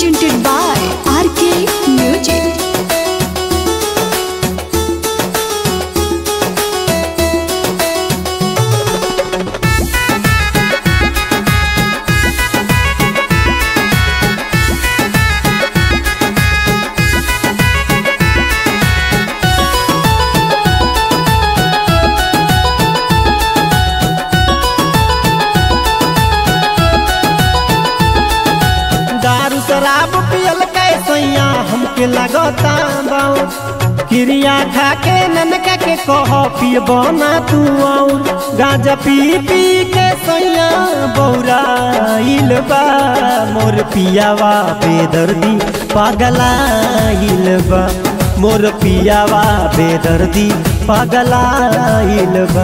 presented by RK Music. दारू शराब पियल कैसैया हमके लगता बाऊ क्रिया खा के ननका के कह पियबो ना तू और गांजा पी पी के सैया बौराइल बा मोर पियावा बेदर्दी पागलाइल बा मोर पियावा बेदर्दी पागलाइल बा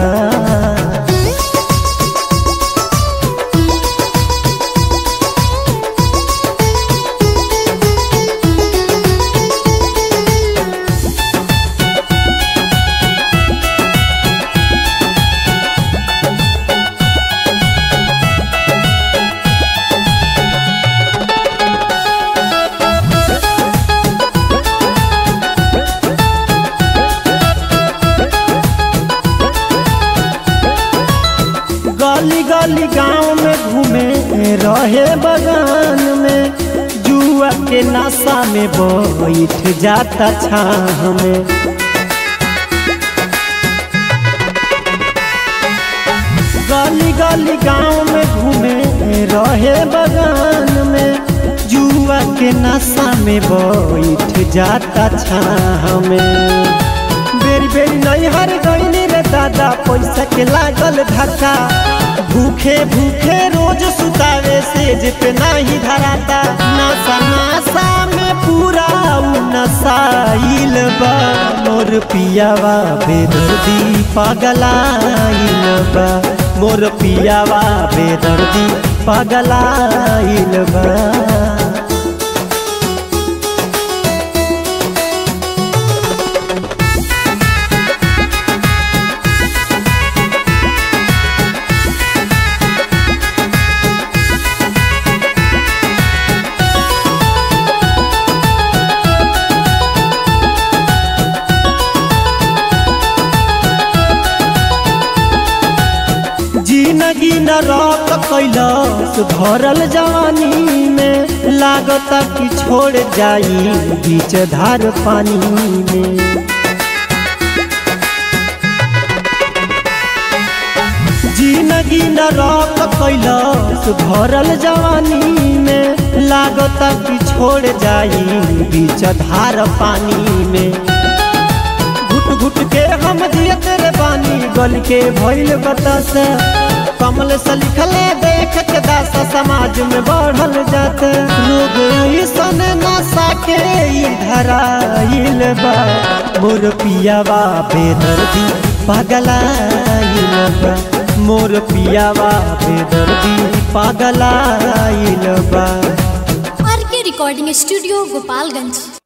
गली गली गांव में घूमे रहे बगान में जुआ के नशा में बैठ जाता छाह में गली गली गांव में घूमे रहे बगान में जुआ के नशा में बैठ जाता छाह में बेरी बेरी नहीं हर गईनी रे दादा पैसा के लागल धक्का भूखे भूखे रोज सुतावे सेज पे नहीं धराता नशा नशा में पूरा उ नशाइल बा मोर पियावा बेदर्दी पागलाइल बा मोर पियावा बेदर्दी पागलाइल बा जिंदगी न रक कैलस भरल जवानी में लागत कि छोड़ जाई बीच धार पानी में जिंदगी न रक कैलस भरल जवानी में लागत कि छोड़ जाई बीच धार पानी में घुट घुट के हम जियत रे बानी गल के भइल बतास कमल से लिखले देख के दास समाज में बढ़ल जात लोग ऐसन नशा के धराइल बा मोर पियावा बेदर्दी पागलाइल बा मोर पियावा बेदर्दी पागलाइल बा RK Recording Studio, Gopalganj.